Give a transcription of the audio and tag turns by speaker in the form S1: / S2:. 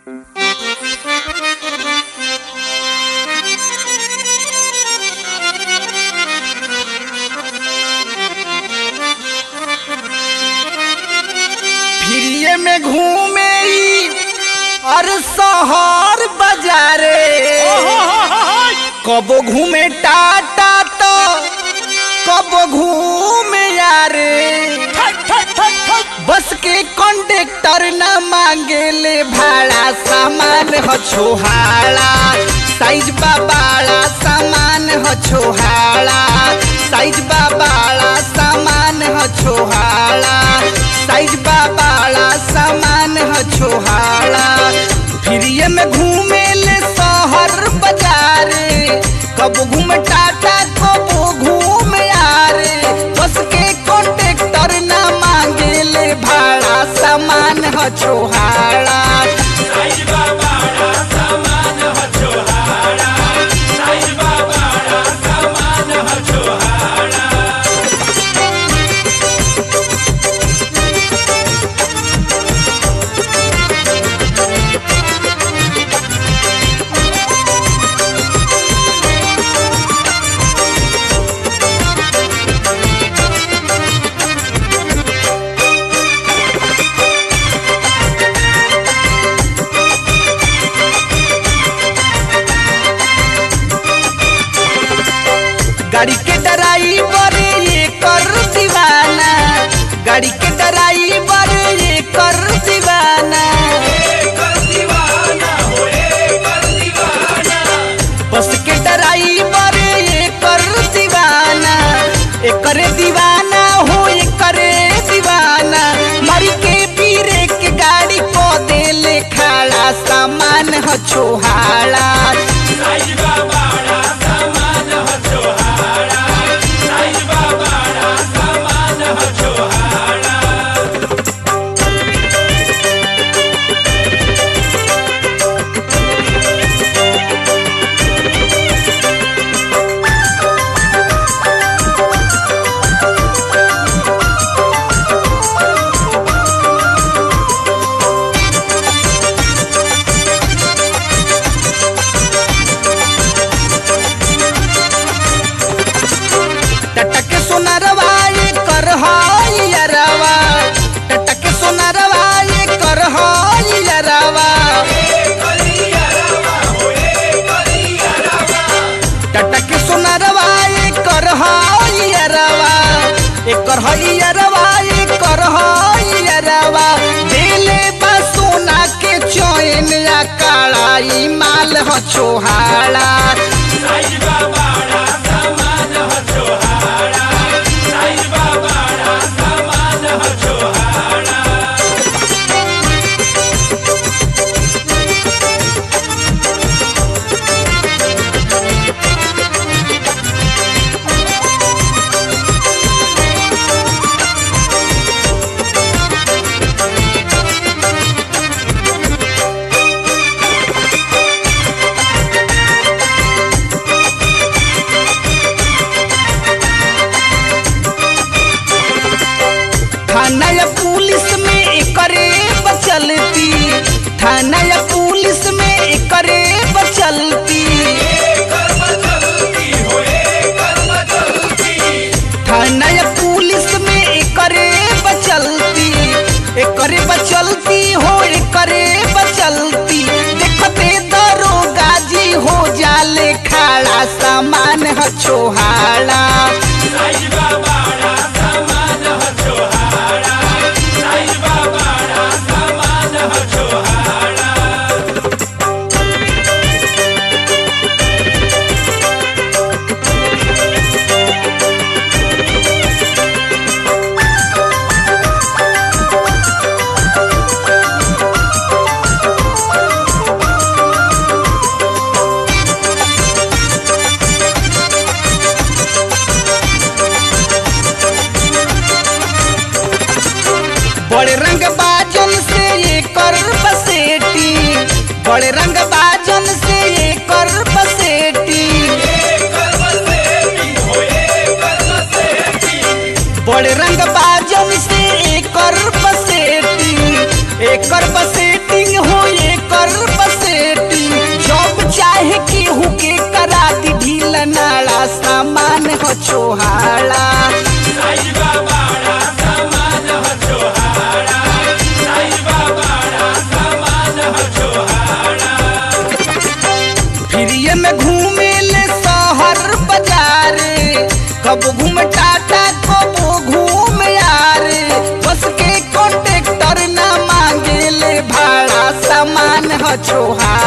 S1: फिरिए में घूमे ई और शहर बाजारे कबो घूमे टाटा तो कबो घूमे यारे बस के कंडक्टर न मांगेले भाड़ा सामान ह छोहाड़ा साइज बाबाड़ा सामान ह छोहाड़ा साइज बाबाड़ा सामान ह छोहाड़ा साइज बाबाड़ा सामान ह छोहाड़ा फिरिए में घूमे ले शहर बाजारे कबो घूमे टाटा कबो घूमे यारे बस के कंडक्टर न मांगेले भाड़ा सामान ह छोहाड़ा गाड़ी के ड्राइवर ये कर दीवाना गाड़ी के ड्राइवर ये कर दीवाना बस के ड्राइवर ये कर दीवाना एकरे दीवाना हो एकरे दीवाना मरी के पीरे के गाड़ी को देले खाड़ा सामान ह छोहाड़ा टटक सोनरवा ये कर हाय यरवा टटक सोनरवा ये कर हाय यरवा टटक सोनरवा ये कर हाय यरवा एकर हाय यरवा ये कर हाय यरवा दिले बा सोना के चैन या कालाई माल ह छोहाड़ा थाना या पुलिस में एकरे बचलती थाना या पुलिस में एकरे बचलती थाना या पुलिस में एकरे बचलती एकरे बचलती हो एकरे बचलती देखते दरोगा जी हो जाले खाड़ा सामान ह छोहाड़ा बड़े रंग बाजन से ये कर बसेटी बड़े रंग बाजन से ये कर बसेटी बड़े रंग बाजन से ये कर बसेटी एकर बसेटिंग हो एकर ह छोहाड़ा फ्रीए में घूमे ले शहर बाजार कब घूम टाटा कब घूम यार बस के कॉन्ट्रेक्टर ना मांगे ले भाड़ा सामान ह छोहाड़ा